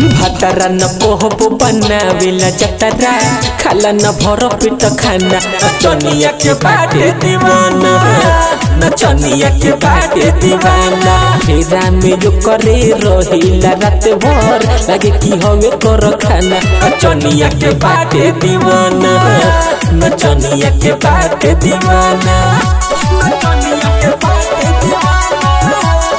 भातारा न पोहबो बनावेला जतरा खाला न भर पेट खाना नचनिया के बाटे दीवाना नचनिया के बाटे दीवाना फेरा में जो करे रहिला रात भर लागे कि हवे कर खाना नचनिया के बाटे दीवाना नचनिया के बाटे दीवाना नचनिया के बाटे दीवाना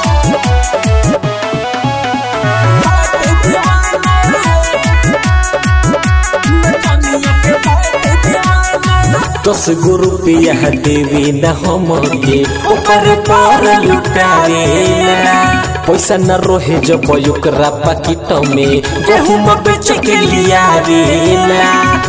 दस गो रुपया देवी न हमके ओकर पर लुटावेला पैसा न रोहे जब ओकरा पाकिट में गहुम बेच के लिया रेला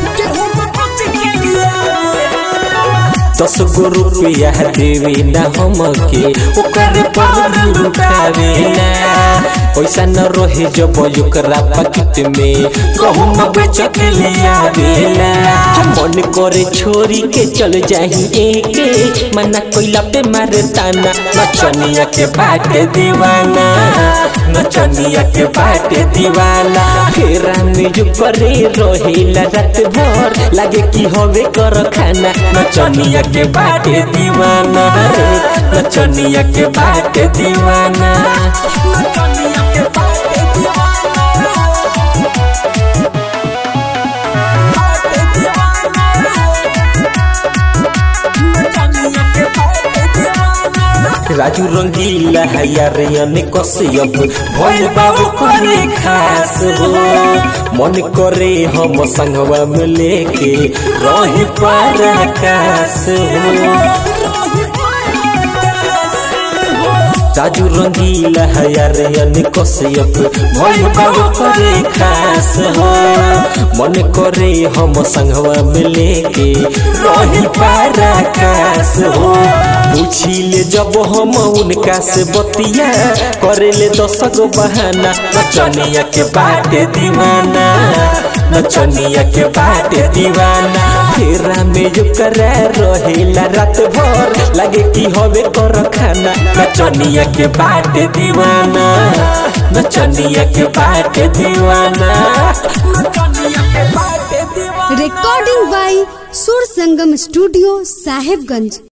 दस गो रुपया देवी न हमके ओकर पर लुटावेला पैसा न रोहे जब ओकरा पाकिट में गहुम बेच के लिया रेला मन करे छोरी के चल जाही एके मना कोइला पे मारे ताना नचनिया के बाटे दीवाना नचनिया के बाटे दीवाना फेरा में जो करे रोहिला रात भर लागे कि हवे कर खाना नचनिया के बाटे दीवाना नचनिया के बाटे दीवाना नचनिया के बाटे दीवाना राजू रंगीला हयारियन कसियप भइल बाबू करे खास हो मन करे हम संगवा में लेके रही पर आकाश हो राजू रंगीला हयारियन कसियप भइल बाबू करे खास हो मन करे हम संगवा में लेके रही पर आकाश हो पूछिले जब हम उनका से बतिया करेले दस गो बहाना नचनिया के बाटे दीवाना नचनिया के बाटे दीवाना फेरा में जो करा रहेला रात भर लागे कि हवे कर खाना नचनिया के बाटे दीवाना नचनिया के बाटे दीवाना नचनिया के बाटे दीवाना recording by Sur Sangam Studio, Sahibganj.